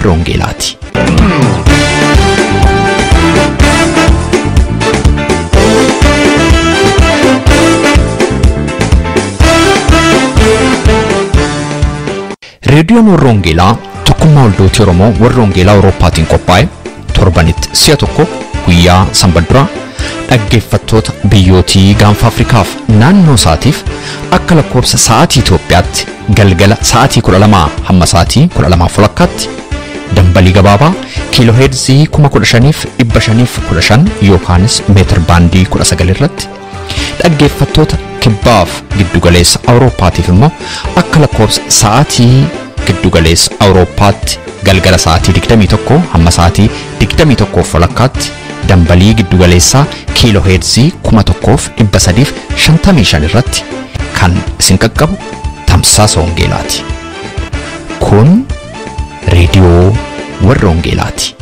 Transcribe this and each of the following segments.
warra Wangeelaati. Reediyoon warra Wangeelaa tokkummaa waldooti Oromoo warra Wangeelaa Awurooppaatiin qophaa'e torbanitti si'a tokko guyyaa sanbadduraa dhaggeeffattoota biyyootii gaanfa Afrikaaf naannoo isaatiif akka lakkoobsa sa'aatii Itoophiyaatti galgala sa'aatii 12 hamma sa'aatii 12 walakkaatti dambalii gabaabaa kiiloo heerzii 15,515 yookaanis meetir baandii 19 irratti dhaggeeffattoota kibbaaf giddugaleessa Awurooppaatiif immoo akka lakkoobsa sa'aatii giddugaleessa Awurooppaatti galgala sa'aatii 21 hamma sa'aatii 21 walakkaatti dambalii giddugaleessaa kiiloo heerzii 1355 irratti kan isin qaqqabu tamsaasa Wangeelaati. Kun reediyoo warra Wangeelaati.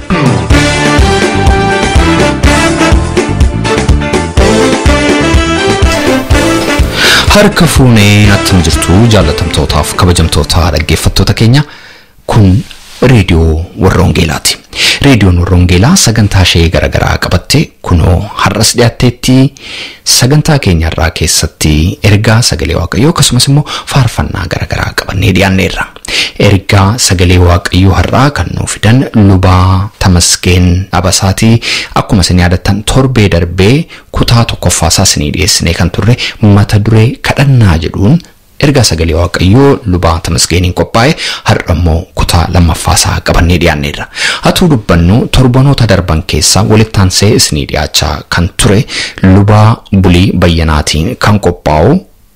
Harka fuunee attam jirtu jaalatamtootaaf kabajamtoota dhaggeeffattoota keenya kun reediyoo warra Wangeelaati. Reediyoon warra Wangeelaa sagantaa ishee garaagaraa qabattee kunoo har'as dhiyaatteetti sagantaa keenya irraa keessatti ergaa sagalee waaqayyoo akkasumas immoo faarfannaa garaagaraa qabannee dhiyaanneerra. Ergaa sagalee waaqayyoo har'aa kan nuu fidan lubaa Tamasgeen Abasaatii akkuma isin yaadattan torbee darbee kutaa tokkoffaasaa isinii dhiyeessinee kan turre mata duree kadhannaa jedhuun ergaa sagalee waaqayyoo lubaa Tamasgeeniin qophaa'e har'a immoo kutaa lammaffaasaa qabannee dhiyaanneerra. Hatuu dubbannu torbanoota darban keessaa walittaansee isinii dhiyaachaa kan ture lubaa bulii bayyanaatiin kan qophaa'u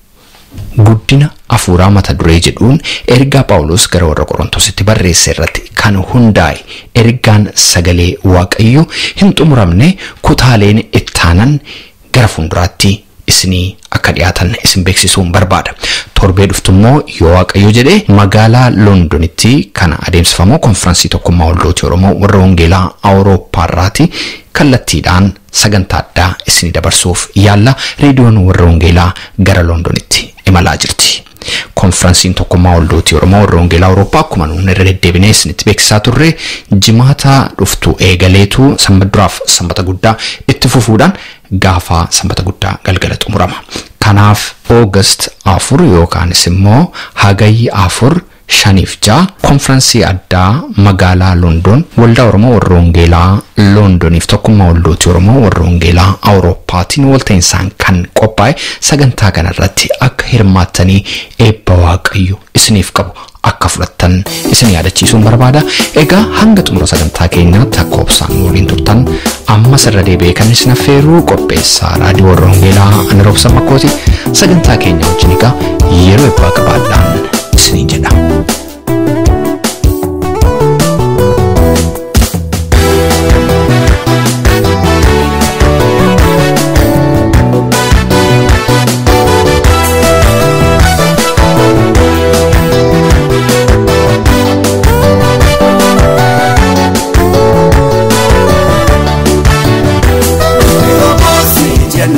guddina afuuraa mata duree jedhuun ergaa Phaawulos gara warra Qorontositti barreesse irratti kan hundaa'e ergaan sagalee waaqayyoo hin xumuramne kutaaleen ittaanan gara fuulduraatti isinii akka dhiyaatan isin beeksisuun barbaada. Torbee dhuftu immoo yoo waaqayyo jedhee magaalaa Loondonitti kana adeemsifamu konfiraansii tokkummaa waldooti Oromoo warra Wangeelaa Awurooppaarraati kallattiidhaan sagantaa addaa isinii dabarsuuf yaalla reediyoon warra Wangeelaa gara Loondonitti imalaa jirti. Konfiraansiin tokkummaa waldooti Oromoo warra Wangeelaa Awurooppaa akkuma nuun irra deddeebinee isinitti beeksisaa turre jimaata dhuftu eegaleetu sanbaduraaf sanbata guddaa itti fufuudhaan gaafa sanbata guddaa galgala xumurama. Kanaaf Oogast afur yookaanis immoo hagayyi afur shaniif ja'a konfiraansii addaa magaalaa Loondon waldaa Oromoo warra Wangeelaa Loondoniif tokkummaa waldooti Oromoo warra Wangeelaa Awurooppaatiin walta'insaan kan qophaa'e sagantaa kanarratti akka hirmaattanii eebba waaqayyo isiniif qabu akka fudhattan isin yaadachiisuun barbaada. Egaa hanga xumura sagantaa keenyaatti akka obsaan waliin turtan ammas irra deebi'ee kan isin affeeruu qopheessaa raadiyoo warra Wangeelaa ani roobsa makkooti sagantaa keenya wajjin egaa yeroo eebbaa qabaadhaan isiniin jedha.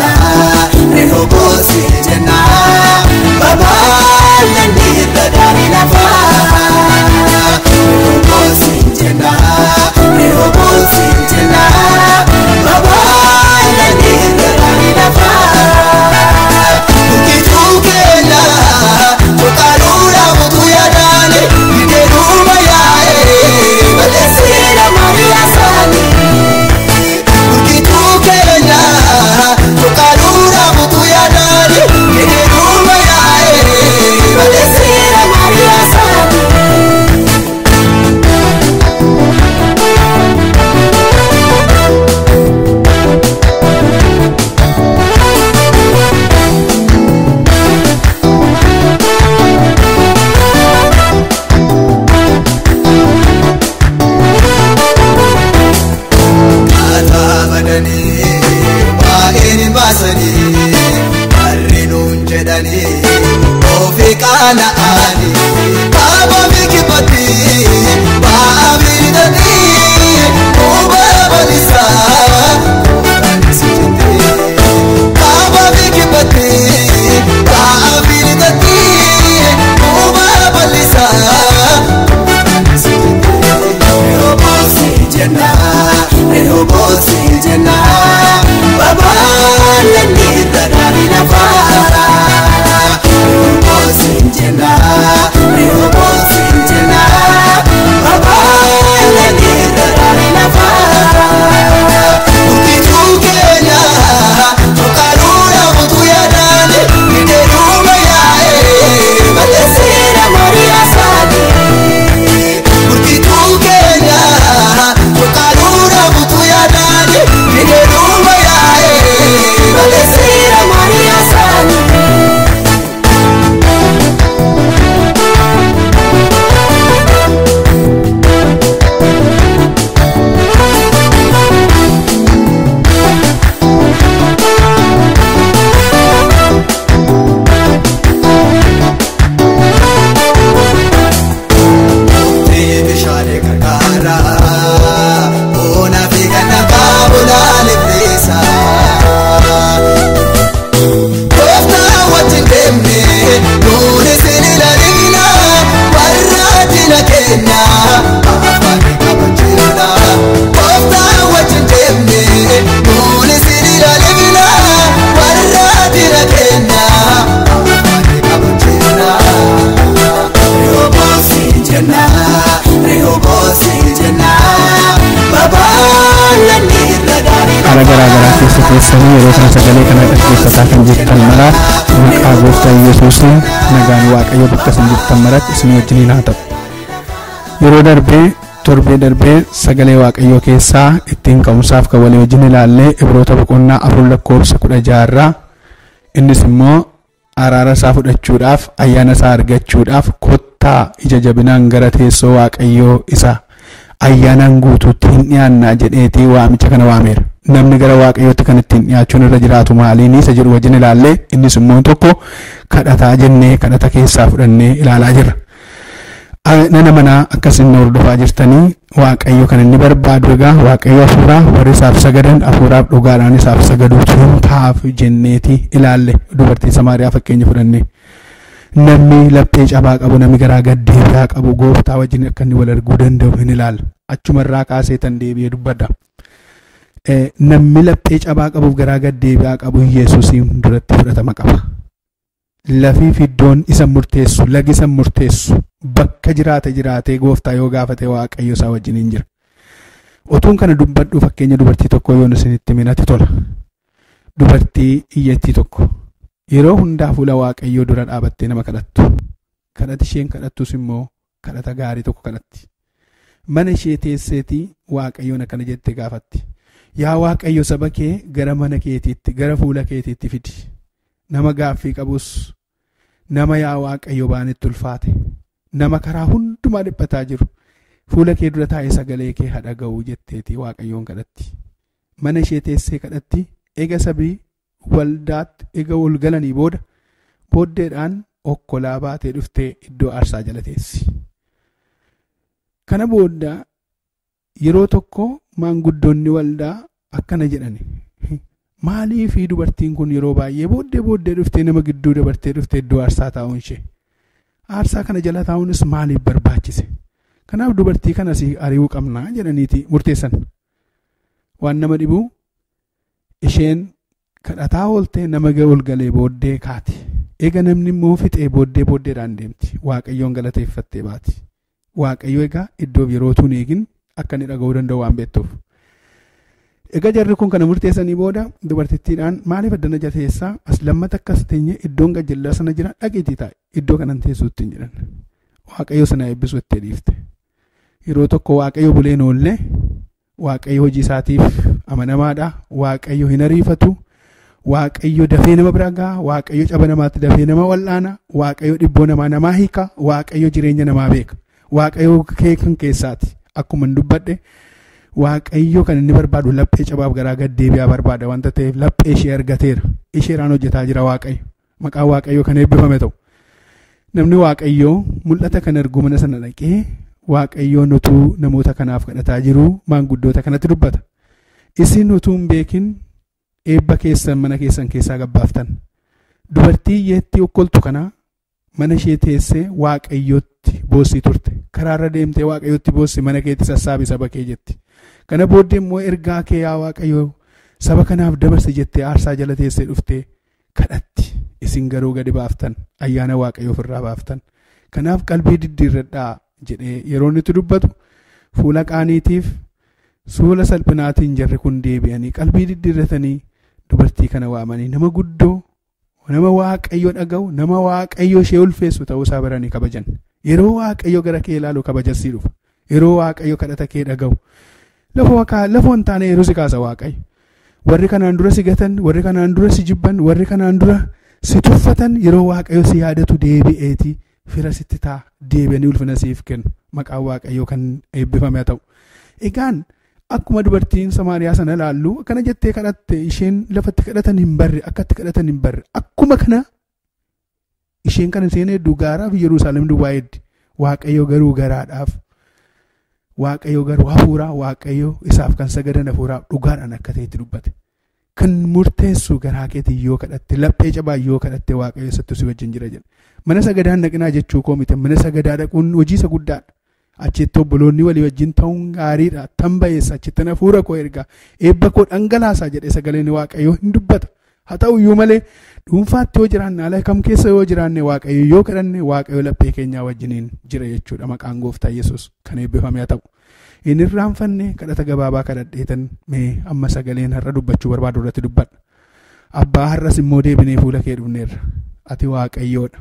Rehobosi jenna, Baba, Nandi, Dadari, jara Bona fi kana kaabula lebresa Kofta wajjin deemne nuuni sinila dhigna warra dina keenya afaan kabajina Kofta wajjin deemne nuuni sinila dhigna warra dina keenya afaan kabajina Rehobosi jenna Rehobosi jenna Babaalanni irra gaarii haala garaa garaa keessa teessanii yeroo kana sagalee kana dhaggeeffataa kan jirtan maraaf maqaa gooftaa yesuusiin nagaan waaqayyo bakka isin jirtan maratti isin wajjiniin haa ta'u yeroo darbee torbee darbee sagalee waaqayyoo keessaa ittiin ka'umsaaf kan walii wajjin ilaallee ibroota boqonnaa afur lakkoofsa kudha jaarraa innis immoo araara isaa fudhachuudhaaf ayyaana isaa argachuudhaaf kottaa ija jabinaan gara teessoo waaqayyoo isa ayyaanaan guutuutti hin dhiyaannaa jedheetii waamicha kana waameera. Namni gara waaqayyootti kan ittiin dhiyaachuun irra jiraatu maaliin isa jedhu wajjin ilaallee innis immoo tokko kadhataa jennee kadhata keessaa fudhannee ilaalaa jirra. Nana manaa akkasiin hordofaa jirtanii waaqayyo kan inni barbaadu egaa waaqayyo hafuuraa warri isaaf sagadan hafuuraaf dhugaadhaan isaaf sagaduutu hin taa'aaf jenneeti ilaalle dubartii Samaariyaa fakkeenya fudhannee. namni laphee cabaa qabu namni garaa gaddeebi'aa qabu gooftaa wajjin akka inni wal arguu danda'u hin ilaalla achumarraa kaasee tan deebi'ee dubbadha. Namni laphee cabaa qabuuf garaa gaddeebi'aa qabu Yesuusiin duratti fudhatama qaba. Lafiif iddoon isa murteessu lagi isa murteessu bakka jiraate jiraatee gooftaa yoo gaafate waaqayyo isaa wajjin hin jira. Otuun kana dubbadhu fakkeenya dubartii tokko yoo isinitti minati tola. Dubartii iyyattii tokko. yeroo hundaa fuula waaqayyoo dura dhaabattee nama kadhattu kadhati isheen kadhattus immoo kadhata gaarii tokko kadhatti mana ishee teesseetii waaqayyoon akkana jettee gaafatti yaa waaqayyo saba kee gara mana keetiitti gara fuula keetiitti fidi nama gaaffii qabus nama yaa waaqayyo baanitti ulfaate nama karaa hundumaa dhiphataa jiru fuula kee dura taa'ee sagalee kee hadhaga'uu jetteetii waaqayyoon kadhatti mana ishee teessee kadhatti eega sabii waldaatti ega ol galanii booda booddeedhaan okkolaa baatee dhuftee iddoo aarsaa jala teessi. Kana booda yeroo tokko maanguddoonni waldaa akkana jedhani. Maalii fi dubartiin kun yeroo baay'ee booddee booddee dhuftee nama gidduu dabartee dhuftee iddoo aarsaa taa'uun ishee. Aarsaa kana jala taa'uunis maaliif barbaachise? Kanaaf dubartii kanas ari'uu qabnaa jedhaniiti murteessan. Waan nama dhibu isheen kadhataa ooltee nama ol galee booddee kaati. Eega namni immoo fixee booddee booddeedhaan deemti. Waaqayyoon galateeffattee baati. Waaqayyo egaa iddoof yeroo tuun eegin akka inni dhaga'uu danda'u waan beektuuf. Egaa jarri kun kana murteessanii booda dubartittiidhaan maaliif addana jateessaa as lammata akkas teenye iddoon gajjallaa sana jira dhaqiitii taa'e iddoo kanan teessuutti hin jedhan. Waaqayyo sana eebbisu itti dhiifte. Yeroo tokko waaqayyo buleen oollee waaqayyo hojii isaatiif amanamaadha. Waaqayyo hin ariifatu. Waaqayyo dafee nama bira gaha. Waaqayyo caba namaatti dafee nama wal'aana. Waaqayyo dhibboo namaa namaa hiika. Waaqayyo jireenya namaa beeka. Waaqayyo kee kan keessaati. Akkuma hin dubbadhe Waaqayyo kan inni barbaadu laphee cabaaf garaa gaddeebi'aa barbaada wanta ta'eef laphee ishee argateera. Isheeraan hojjetaa jira Waaqayyo. Maqaan Waaqayyo kan eebbifame ta'u. Namni Waaqayyo mul'ata kan argu mana sana dhaqee Waaqayyoon utuu namoota kanaaf kadhataa jiru maanguddoota kanatti dubbata. Isin utuu hin beekin eebba keessan mana keessan keessaa gabbaaftan. Dubartii yeettii okkoltu kana mana ishee teessee waaqayyotti boossii turte. Karaarra deemtee waaqayyotti boossi mana keetti sassaabi saba kee jetti. Kana booddee immoo ergaa kee yaa waaqayyo saba kanaaf dabarsi jettee aarsaa jala teessee dhuftee kadhatti. Isin garuu gadi baaftan ayyaana waaqayyo ofirraa baaftan. Kanaaf qalbii diddiirradhaa jedhee yeroo inni itti dubbatu fuula qaaniitiif suula salphinaatiin jarri kun deebi'anii qalbii diddiirratanii dubartii kana waamanii nama guddoo nama waaqayyo dhaga'u nama waaqayyo ishee ulfeessu ta'uu isaa baranii kabajan yeroo waaqayyo gara kee ilaalu kabajasii dhufa yeroo waaqayyo kadhata kee dhaga'u lafoo hin taane yeroo si kaasa waaqayyo warri kanaan dura si gatan warri kanaan dura si jibban warri kanaan dura si tuffatan yeroo waaqayyo si yaadatu deebi'eetii fira sitti ta'a deebi'anii ulfina siif kennu maqaan waaqayyo kan eebbifame ta'u egaan akkuma dubartiin samaariyaa sana ilaallu akkana jettee kadhatte isheen lafatti kadhatan hin barre akkatti kadhatan hin barre akkuma kana isheen kana isheen hedduu gaaraaf yerusaalem duwwaa heddi waaqayyo garuu garaadhaaf waaqayyo garuu hafuuraa waaqayyo isaaf kan sagadan hafuuraa dhugaadhaan akka ta'etti dubbate. Kan murteessu garaa keetiin yoo kadhatte laphee cabaa yoo kadhatte waaqayyo isatti si wajjin jira jedha. Mana sagadaan dhaqinaa jechuu koo miti mana sagadaa dhaquun hojii isa guddaadha. Achitti obboloonni walii wajjin ta'uun gaariidha. Tan ba'eessa achitti hafuura koo ergaa eebba koo dhangalaasaa jedhe sagaleen waaqayyo hin dubbata. Haa ta'u iyyuu malee dhuunfaatti yoo jiraanne ala kam keessa yoo jiraanne waaqayyo yoo kadhanne waaqayyo laphee keenyaa wajjiniin jira jechuudha maqaan gooftaa Yesuus kan eebbifame haa ta'u. Inni irraanfanne kadhata gabaabaa kadhadheetan mee amma sagaleen har'a dubbachuu barbaadu irratti dubbadha. Abbaa har'as immoo deebinee fuula kee dhufneerra. Ati waaqayyoodha.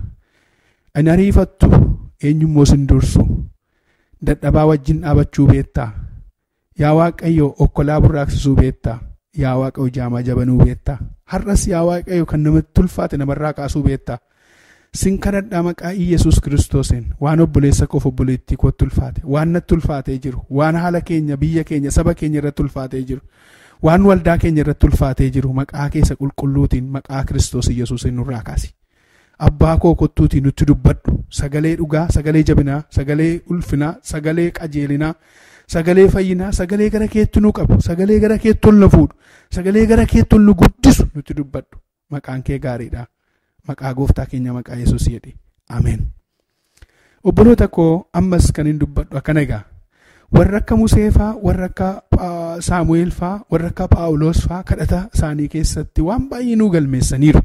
Ani ariifattu eenyummoo sin dursu. Dadhabaa wajjin dhaabachuu beektaa. Yaa waaqayyo okkolaa burraaqsisuu beektaa. Yaa waaqayyo jaamaa jabanuu beektaa. Har'as yaa waaqayyo kan namatti ulfaate namarraa kaasuu beektaa. Sin kadhadhaa maqaa Iyyasuus kiristoosiin waan obboleessa koof obboleettii kootti ulfaate waan natti ulfaatee jiru waan haala keenya biyya keenya saba keenya irratti ulfaatee jiru waan waldaa keenya irratti ulfaatee jiru maqaa keessa qulqulluutiin maqaa kiristoos Iyyasuusiin nurraa kaasi. Abbaa koo kottuutiin nutti dubbadhu sagalee dhugaa sagalee jabinaa sagalee ulfinaa sagalee qajeelinaa sagalee fayyinaa sagalee gara keetti nu qabu sagalee gara keetti ol nu fuudhu sagalee gara keetti ol nu guddisu nutti dubbadhu maqaan kee gaariidha. maqaa gooftaa keenya maqaa yesus jedhe ameen obboloota koo ammas kan hin dubbadhu akkana egaa warra akka museefaa warra akka saamu'eelfaa warra akka paawuloos faa kadhata isaanii keessatti waan baay'ee nuu galmeessaniiru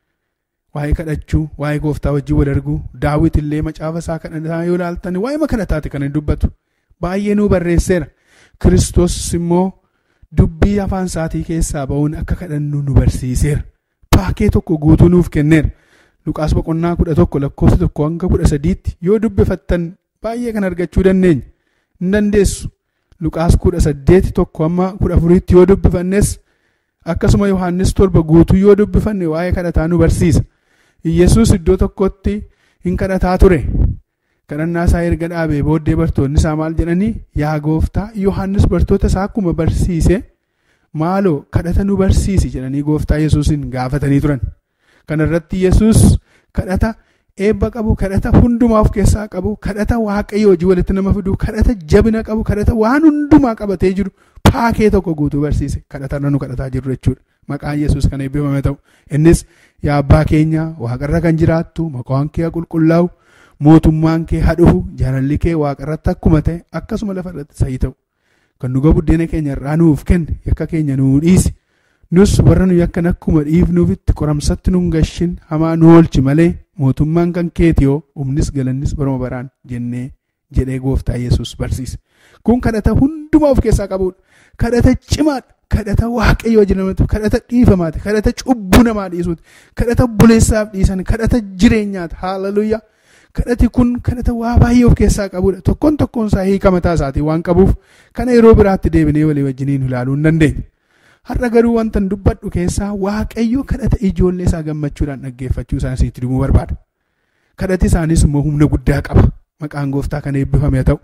waa'ee kadhachuu waa'ee gooftaa wajjin wal arguu daawit illee macaafa isaa kadhataa yoo ilaaltan waa'ee kadhataati kan hin dubbatu baay'ee nuu barreesseera kiristoos immoo dubbii afaan isaatii keessaa ba'uun akka kadhannu nu barsiiseera. paakee tokko guutuu nuuf kenneera. Luqaas boqonnaa kudha tokko lakkoofsa tokko hanga kudha sadiitti yoo dubbifattan baay'ee kan argachuu dandeenya. Hin dandeessu. Luqaas kudha saddeeti tokko amma kudha afuriitti yoo dubbifannes akkasuma Yohaannis torba guutuu yoo dubbifanne waa'ee kadhataa nu barsiisa. Iyyasuus iddoo tokkotti hin kadhataa ture. Kadhannaa isaa erga dhaabee booddee bartoonni isaa maal jedhanii yaa gooftaa Yohaannis bartoota isaa akkuma barsiise. maaloo kadhata nu barsiisi jedhanii gooftaa yesuusin gaafatanii turan kana irratti yesus kadhata eebba qabu kadhata hundumaa of keessaa qabu kadhata waaqayyo hojii walitti nama fidu kadhata jabina qabu kadhata waan hundumaa qabatee jiru paakee tokko guutuu barsiise kadhata nu kadhataa jiru jechuudha maqaan yesus kan eebbifame ta'u innis yaa abbaa keenya waaqarra kan jiraattu maqaan kee qulqullaa'u mootummaan kee hadhufu jaalalli kee waaqarratti akkuma ta'e akkasuma lafarratti sa'ii ta'u kan dhuga buddeena keenya irraa nuuf kenne yakka keenya nuu dhiisi nus warra nu yakkan akkuma dhiifnuufitti qoramsatti nun gashin hamaa nu oolchi malee mootummaan kan keeti yoo humnis galannis baruma baraan jennee jedhee gooftaa yesus barsiise kun kadhata hundumaa of keessaa qabudha kadhata cimaadha kadhata waaqayyoo jedhamatu kadhata dhiifamaati kadhata cubbuu namaa dhiisuuti kadhata buleessaaf dhiisan kadhata jireenyaati haalaluyyaa kadhati kun kadhata waa baay'ee of keessaa qabudha tokkoon tokkoon isaa hiika mataa isaatii waan qabuuf kana yeroo biraatti deebinee walii wajjiniin ilaaluu hin dandeenya. Har'a garuu wanta dubbadhu keessaa waaqayyo kadhata ijoollee isaa gammachuudhaan dhaggeeffachuu isaaniitti dhimuu barbaada. Kadhati isaanis immoo humna guddaa qaba. Maqaan gooftaa kan eebbifame ta'u.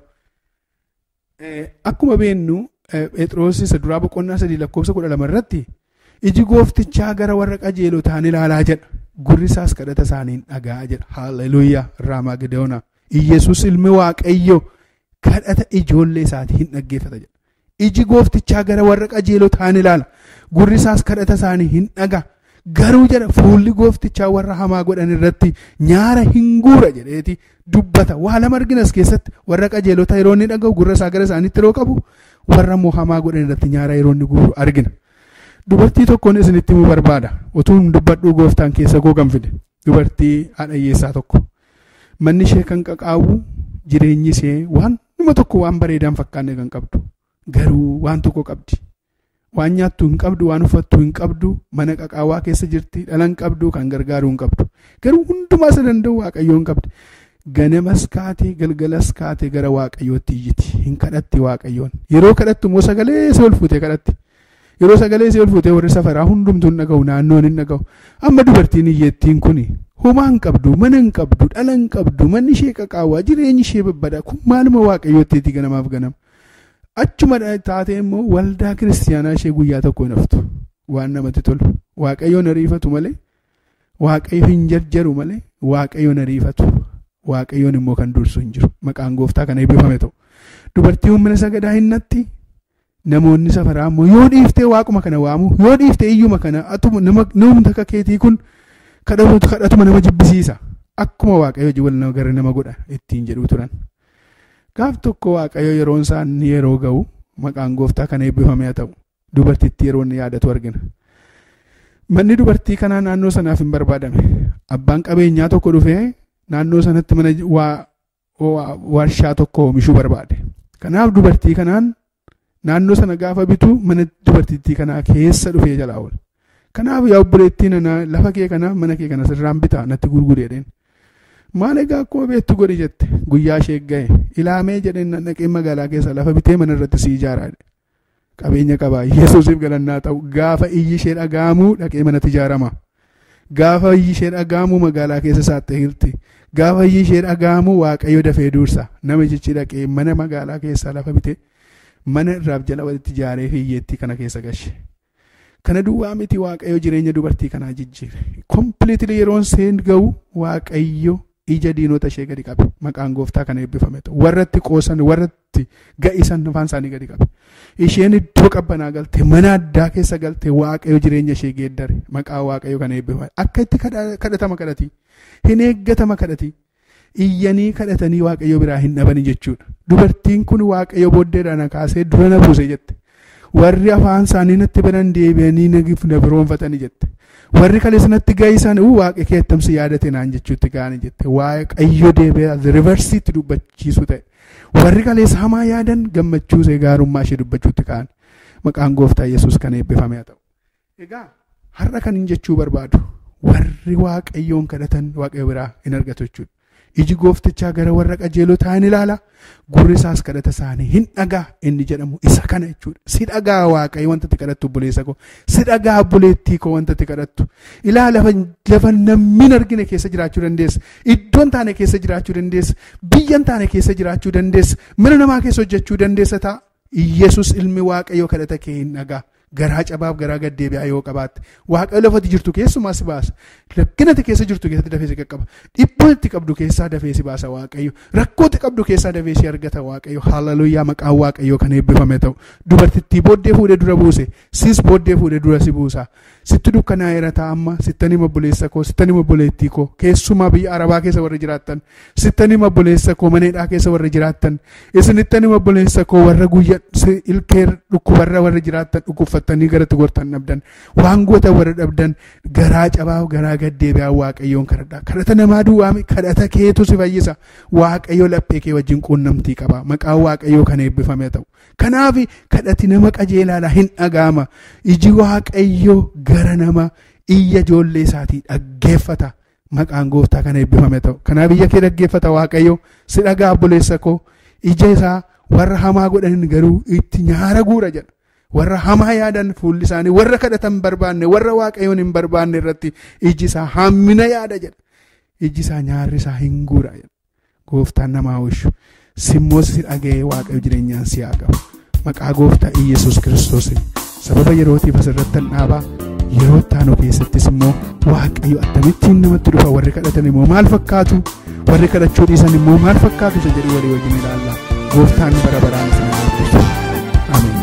Akkuma beennu Phexros isa duraa boqonnaa sadii lakkoofsa kudha lama irratti iji gooftichaa gara warra qajeelotaan ilaalaa jedha. gurri isaas kadhata isaaniin dhaga'a jedha haalleluuyaa raamaa gideona iyyesuus ilmi waaqayyo kadhata ijoollee isaatii hin dhaggeeffata jedha iji gooftichaa gara warra qajeelotaan ilaala gurri isaas kadhata isaanii hin dhaga garuu jedha fuulli gooftichaa warra hamaa godhan irratti nyaara hin guura jedheeti dubbata waa lama arginas keessatti warra qajeelota yeroo inni dhaga'u gurra isaa gara isaaniitti yeroo qabu warra immoo hamaa godhan irratti nyaara yeroo inni guuru argina. Dubartii tokkoon isinitti himuu barbaada. Utuu hin dubbadhuu gooftaan keessa koo kan fide. Dubartii haadha hiyyeessaa tokko. Manni ishee kan qaqaawwu jireenyi ishee waan nama tokko waan bareedaan fakkaanne kan qabdu. Garuu waan tokko qabdi. Waan nyaattu hin qabdu, waan uffattu hin qabdu, mana qaqaawwaa keessa jirti, dhala hin qabdu, kan gargaaru hin qabdu. Garuu hundumaa isa danda'u waaqayyoo hin qabdi. Ganamas kaatee galgalas kaatee gara waaqayyootti iyyiti. Hin kadhatti waaqayyoon. Yeroo kadhattu immoo sagalee isa ol fuutee kadhatti. yeroo sagalee isii ol fuutee warri safaraa hundumtuu hin dhaga'u naannoon hin dhaga'u amma dubartiin hiyyeettiin kun homaa hin qabdu mana hin qabdu dhala hin qabdu manni ishee qaqaawwaa jireenyi ishee babbada kun maaluma waaqayyootti ganamaaf ganama achuma taatee immoo waldaa kiristiyaanaa ishee guyyaa tokko hin haftu waan namatti tolu waaqayyoon ariifatu malee waaqayyo hin jarjaru malee waaqayyoon ariifatu waaqayyoon immoo kan dursu hin jiru maqaan gooftaa kana eebbifame ta'u dubartii mana sagadaa hinnatti namoonni safaraa immoo yoo dhiiftee waaquma kana waamu yoo dhiiftee iyyuma kana atuma nama namni akka keetii kun kadhatu kadhatuma nama jibbisiisa akkuma waaqayyo hojii wal nama gara nama godha ittiin jedhu turan. Gaaf tokko waaqayyo yeroon isaa inni yeroo ga'u maqaan gooftaa kana eebbifame haa ta'u dubartittii yeroo inni yaadatu argina. Manni dubartii kanaa naannoo sanaaf hin barbaadame. Abbaan qabeenyaa tokko dhufee naannoo sanatti mana warshaa tokko oomishuu barbaade. Kanaaf dubartii kanaan naannoo sana gaafa bitu mana dubartittii kanaa keessa dhufee jalaa oole. Kanaaf yaa obboleettii nana lafa kee kana mana kee kana sirraan bitaa natti gurgureedheen. Maal egaa akkuma beektu godhi jette guyyaa ishee ga'e ilaamee jedheen dhaqee magaalaa keessa lafa bitee mana irratti si ijaaraadhe. Qabeenya qabaa Yesuusiif galannaa ta'u gaafa iyyi ishee dhaga'amu dhaqee manatti ijaarama. Gaafa iyyi ishee dhaga'amu magaalaa keessa saaxee hirti. Gaafa iyyi ishee dhaga'amu waaqayyo dafee dursa nama jechi dhaqee mana magaalaa keessaa lafa bitee mana irraaf jala walitti ijaaree hiyyeettii kana keessa gashe. Kana duwwaa miti waaqayyo jireenya dubartii kanaa jijjiire. Kompiliitili yeroon seen ga'u waaqayyo ija diinota ishee gadi qabe. Maqaan gooftaa kana eebbifame ta'u. Warratti qoosan warratti ga'isan afaan isaanii gadi qabe. Isheen iddoo qabbanaa galte mana addaa keessa galte waaqayyo jireenya ishee geeddare. Maqaa waaqayyo kana eebbifame. Akka itti kadhatama kadhati. Hin eeggatama kadhati. Iyyanii kadhatanii waaqayyo biraa hin dhabani jechuudha. Dubartiin kun waaqayyo booddeedhaan kaasee dura na buuse jette. warri afaan isaanii natti banan deebi'anii nagif na biroonfatanii jette. Warri kaleessa natti ga'isan waaqa keettamsi yaadate naan jechuutti ga'anii jette. Waaqayyo deebi'ee riversiitti dubbachiisu ta'e. Warri kaleessa hamaa yaadan gammachuusee gaarummaa ishee dubbachuutti ka'an. Maqaan gooftaa Yesuus kan eebbifame haa ta'u. Egaa har'a kan hin jechuu barbaadu warri waaqayyoon kadhatan waaqayyo biraa hin argatu jechuudha. iji gooftichaa gara warra qajeelotaa hin ilaala gurri isaas kadhata isaanii hin dhagaa inni jedhamu isa kana jechuudha si dhagaa waaqayyo wanta itti kadhattu obboleessa koo si dhagaa obboleettii koo wanta itti kadhattu ilaala lafa namni hin argine keessa jiraachuu dandeessa iddoon taane keessa jiraachuu dandeessa biyyan taane keessa jiraachuu dandeessa mana namaa keessa hojjechuu dandeessa ta'a Iyyasuus ilmi waaqayyo kadhata kee hin dhagaa garaa cabaaf garaa gaddeebi'aa yoo qabaatte waaqayyo lafati jirtu keessumaa si baasa rakkinati keessa jirtu keessatti dafee si qaqqaba dhiphooti qabdu keessaa dafee si baasa waaqayyo rakkooti qabdu keessaa dafee si argata waaqayyo haalaluyyaa maqaan waaqayyo kan eebbifame ta'u dubartittii booddee fuudhee dura buuse sis booddee fuudhee dura si buusa sitti dukkanaa'eera taa'amma sittanii obboleessa koo sittanii obboleettii koo keessumaa biyya arabaa keessa warra jiraattan sittanii obboleessa koo maneedhaa keessa warra jiraattan isinittanii obboleessa koo warra guyya ilkee dhukkubarra warra jiraattan dhukkubfattanii garatti gortan dhabdan waan goota warra dhabdan garaa cabaaf garaa gaddeebi'aa waaqayyoon kadhadha kadhata namaa duwwaame kadhata keetu si fayyisa waaqayyo laphee kee wajjin quunnamtii qaba maqaan waaqayyoo kan eebbifame ta'u kanaaf kadhati nama qajeelaadha hin dhaga'ama iji waaqayyo gara nama iyya ijoollee isaatii dhaggeeffata maqaan gooftaa kan eebbifame ta'u kanaaf iyya kee dhaggeeffata waaqayyo si dhagaa obboleessa koo ija isaa warra hamaa godhan garuu itti nyaara guura jedha warra hamaa yaadan fuulli isaanii warra kadhatan barbaanne warra waaqayyoon hin barbaanne irratti iji isaa hammina yaada jedha iji isaa nyaarri isaa hin guura jedha gooftaan namaa oolchu simmoos si dhaga'ee waaqayyo jireenyaan si haa qabu maqaa gooftaa iyesuus kiristoos sababa yerootiif asirratti dhaabaa yeroo taanu keessattis immoo waaqayyo akkamittiin namatti dhufa warri kadhatan immoo maal fakkaatu warri kadhachuu dhiisan immoo maal fakkaatu isa jedhu walii wajjin ilaalla gooftaan bara baraan isin eebbisu ameen.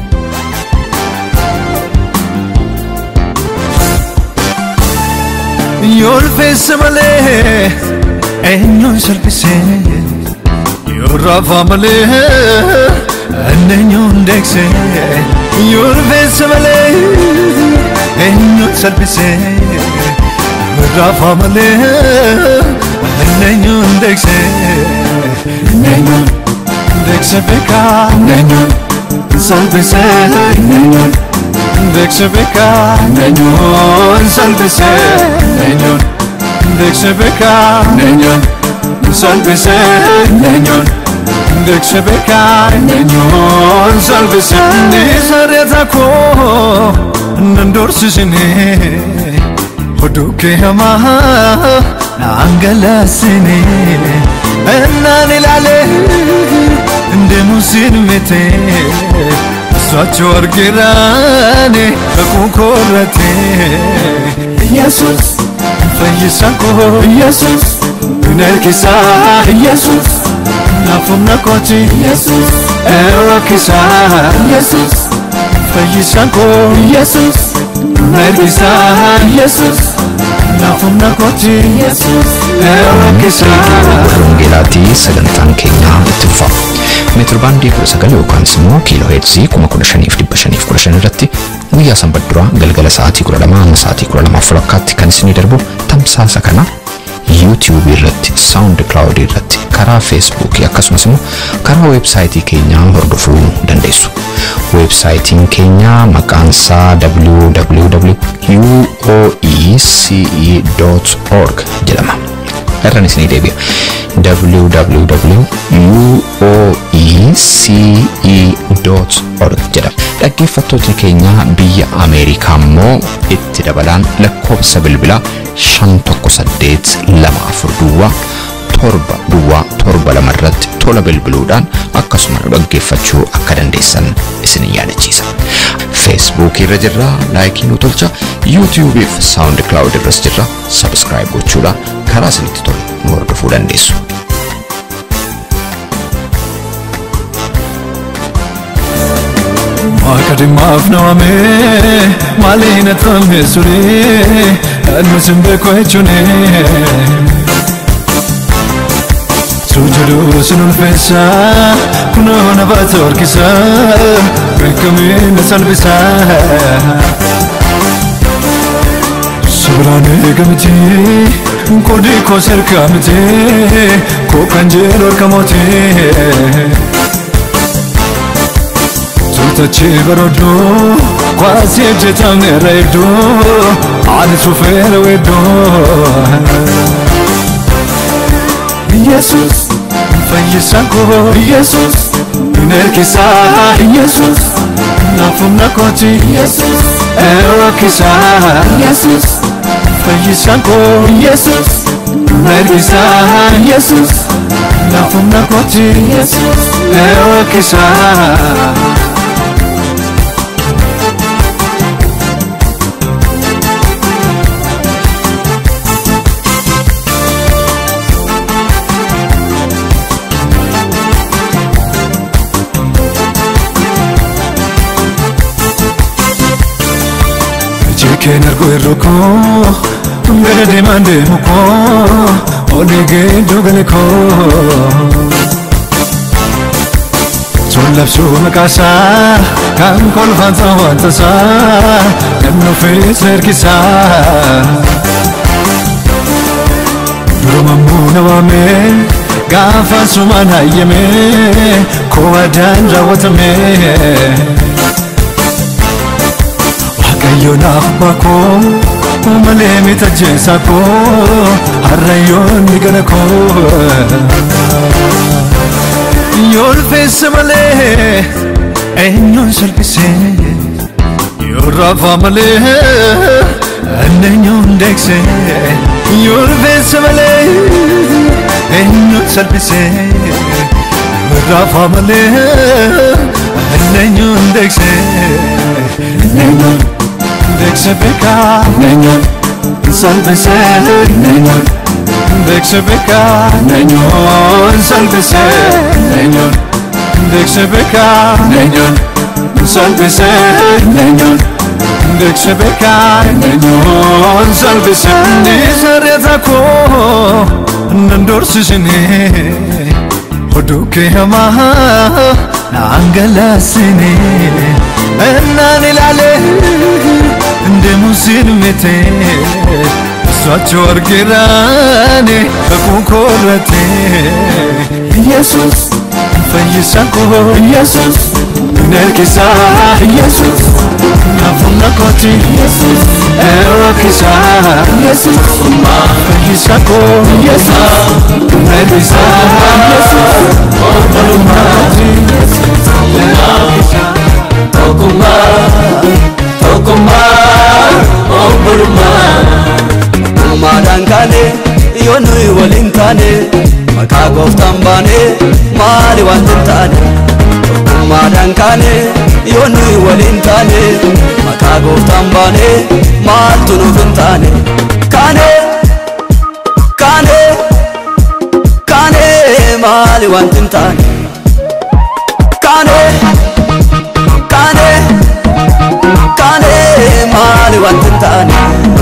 Yolfessa malee eenyuun salphisee yoo raafaa malee eenyuun deeksee Yolfessa malee eenyuun salphisee yoo raafaa malee eenyuun deeksee eenyuun deeksee beekaa eenyuun salphisee eenyuun. Deekse beekaa eenyuun salphisee eenyuun deekse beekaa eenyuun salphisee eenyuun deekse beekaa eenyuun salphisee nisareeta koo nan doorsisine oduu kee hamaa naan galaasine ennaan ilaale deemuun siin mitee. Socho argiraane kakuu koorrate Yesus fayyisaan koo Yesus hin ergisaa Yesus naafumna kooti erokkisaa fayyisaan koo mergisaa naafumna kooti erokkisaa Wangeelaatii sagantaan keenya itti fufa. Meetir baandii 19 yookaan immoo kiiloo heerzii 15,515 irratti guyyaa sanbadduraa galgala sa'aatii 12 hamma sa'aatii 12 walakkaatti kan isinii darbu tamsaasa kana yuutiyuubii irratti saawundi kilaawudii irratti karaa feesbuukii akkasumas immoo karaa weebsaayitii keenyaa hordofuu dandeessu. Weebsaayitiin keenya maqaan isaa www.uoece.org jedhama. irraan isinii deebi'a www.uoece.org jedhama dhaggeeffattootni keenya biyya ameerikaa immoo itti dabalaan lakkoofsa bilbilaa 51824 duwwaa torba duwwaa torba lama irratti tola bilbiluudhaan akkasuma nu dhaggeeffachuu akka dandeessan isin yaadachiisa. feesbuukii irra jirra laayikii nu tolcha yuutiyuubii fi saawundi kilaawud irras jirra sabskraayib gochuudhaan karaa isinitti tolu nu hordofuu dandeessu. Waaqa dhimmaaf nawame maaliin atame sure annu sin beeku jechuune. Sujudu sin ulfeessa kunoo na baata harkisa beekamee na salphisa. Sobiraan eegamti qoodii koo serkaa miti koo kan jeelu harka mootii. Tutachi barodo kwasi jetamne redo ani sufere wedo Jesus fayyisako Jesus inerkisa Jesus nafumna koti Jesus erokisa Jesus fayyisako Jesus inerkisa Jesus nafumna koti Jesus erokisa Jekeen argu irru koo gara deemaan deemu koo olii geedduu gale koo. Sun labsuu maqaasaa kan kolfaan wanta isaa kan nuufis ergisaa. Durumamuu na waamee gaafa sumaan hayyamee koo addaan raawwatamee. Waaqayyo naaf bakoo malee mita jeessa koo harrayyoon ni gala koo. Yoo ulfeessa malee eenyuun salphisee yoo raafa malee eenyuun deeksee yoo ulfeessa malee eenyuun salphisee yoo raafa malee eenyuun deeksee eenyuun. Deekse beekaa neenyoon salphisee neenyoon Deekse beekaa neenyoon salphisee neenyoon Deekse beekaa neenyoon salphisee neenyoon Deekse beekaa neenyoon salphisee Ni sarreeta koo nan doorsisine Oduu kee hamaa naan galaasine Ennaan ilaalee እንደ ሙሲን ሜቴ እሷቸው አርጌራኔ በቁንኮረቴ ኢየሱስ ፈይሳኮ ኢየሱስ ነርኪሳ ኢየሱስ ናፉናኮቲ ኢየሱስ ኤሮኪሳ ኢየሱስ ፈይሳኮ ኢየሱስ ነርኪሳ ኢየሱስ ኦበሉማቲ ኤሮኪሳ ኦኩማ tokkummaa obbolummaa uumaadhaan kaane yoo nuyi waliin taane maqaa gooftaan baane maali wanti hin taane tokkummaadhaan kaane yoo nuyi waliin taane maqaa gooftaan baane maaltu nuuf hin taane kaane kaane kaane maali wanti hin taane kaane kaane kaane maali wanti hin taane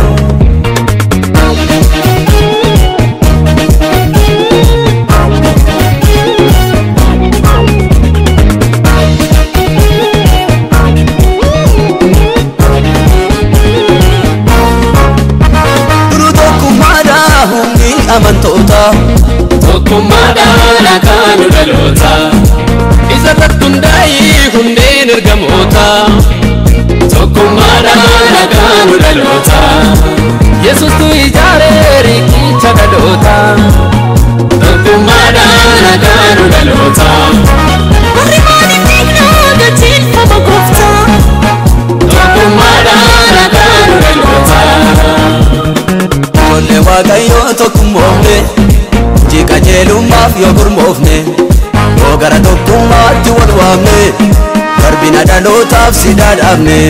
duru tokkummaadha humni amantoota tokkummaadhaan akaanu dhaloota isa irratti hundaa'ee hundeen ergamoota tokkummaadhaan akaanu dhaloota yesuustu ijaaree riqicha dhaloota tokkummaadhaan akaanu dhaloota Warri maaliif dhiignaa gatiin gooftaa tokkummaadhaan akaanu dhaloota ijoollee waaqayyoo tokkummoofne hojii qajeelummaaf yoo gurmoofne yoo gara tokkummaatti wal waamne darbina dhalootaaf si dhaadhaafne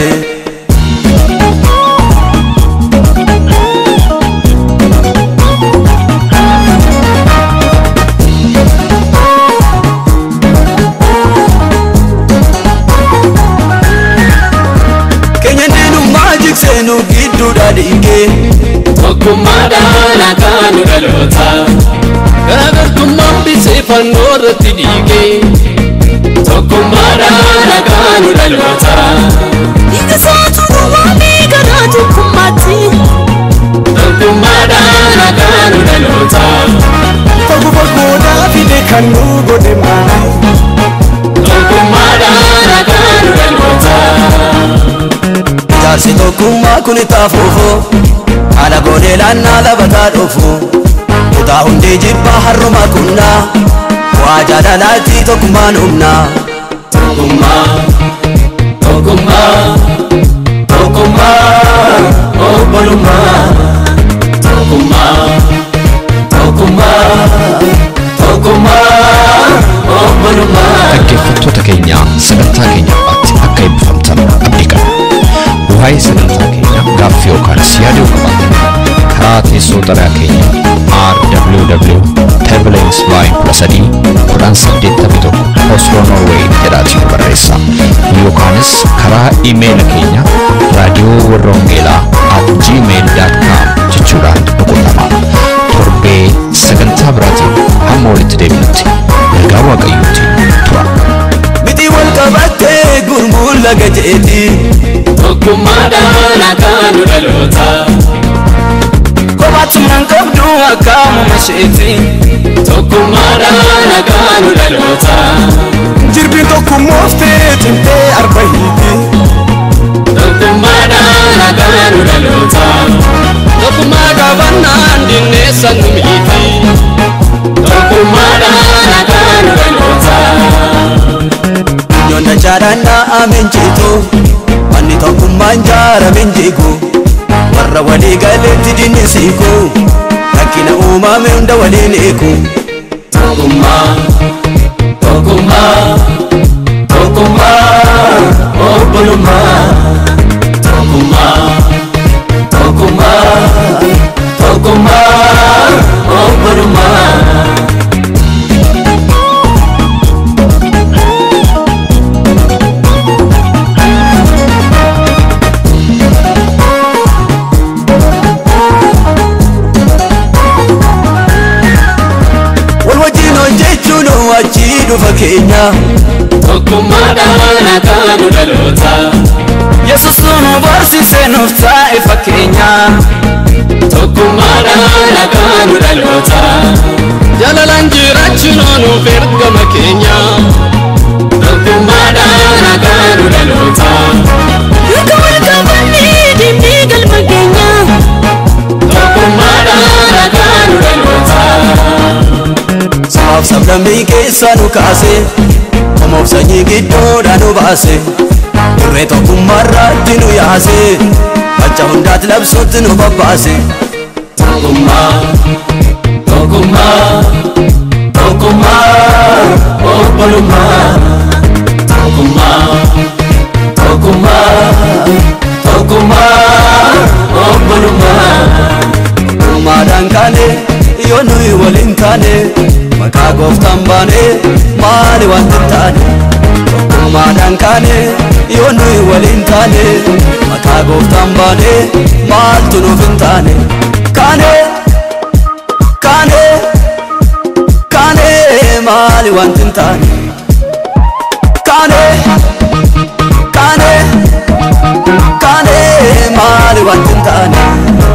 keenya diinummaa jigseenu gidduudha dhiigee tokkummaadhaan akaanu dhaloota garaagartummaan bisee fannoo irratti dhiigee tokkummaadhaan akaanu dhaloota Dhiiga isaatu nu waamee garaa tokkummaatti tokkummaadhaan akaanu dhaloota Fagu fagoodhaa fide kan nu godhe maali? tokkummaadhaan akaanu dhaloota Jaarsi tokkummaa kun taafuufoo haala goonee laannaa labataa dhufu kutaa hundee jibbaa harruma kunnaa waa jaalalaatti tokkummaan humnaa tokkummaa tokkummaa tokkummaa obbolummaa tokkummaa tokkummaa tokkummaa obbolummaa dhaggeeffattoota keenya sagantaa keenya irratti akka eebbifamtan abdii qabna. Waa'ee sagantaa keenya gaaffii yookaanis yaada yoo qabaattan karaa teessoo xalayaa keenya rww oslo norway jedhaatiin barreessa yookaanis karaa imeela keenya raadiyoo warra hongeelaa at gmail.com jechuudhaan nu quunnamaa torbee sagantaa biraatiin hamma walitti deebinutti nagaa waaqayyootiin tura. miti wal qabattee gurmuun laga jeeti tokkummaadhaan akaanu dhaloota kophaatumaan qabdu akkaamuma isheeti tokkummaadhaan akaanu dhaloota Jirbiin tokkummooftee cimtee arba hiiti. tokkummaadhaan akaanu dhaloota tokkummaa qabannaan dinneessan nu miiti tokkummaadhaan akaanu dhaloota Yoon dachaadhaan naa'ameen jiitu manni tokkummaan jaarameen jiigu warra walii galeetti dinnisiiku rakkina uumame hunda waliin eeku tokkummaa tokkummaa tokkummaa obbolummaa tokkummaa tokkummaa tokkummaa obbolummaa wal wajjin hojjechuun achii dhufa keenya tokkummaadhaan akaanu dhaloota yesus nu barsiise nuuf taa'e fakkeenya tokkummaadhaan akaanu dhaloota jaalalaan jiraachuun nuuf ergama keenya tokkummaadhaan akaanu dhaloota Harka wal qabannee deemnee galma keenya tokkummaadhaan akaanu dhaloota sabaaf sablammii keessaa nu kaase homoof sanyii gidduudha nu baase irree tokkummaarratti nu yaase facha hundaatti labsuutti nu babbaase tokkummaa tokkummaa tokkummaa obbolummaa tokkummaa tokkummaa tokkummaa obbolummaa Uumaadhaan kaane yoo nuyi waliin taane maqaa maqaa gooftaan baane maali wanti hin taane tokkummaadhaan kaane yoo nuyi waliin taane maqaa gooftaan baane maaltu nuuf hin taane kaane kaane kaane maali wanti hin taane kaane kaane kaane maali wanti hin taane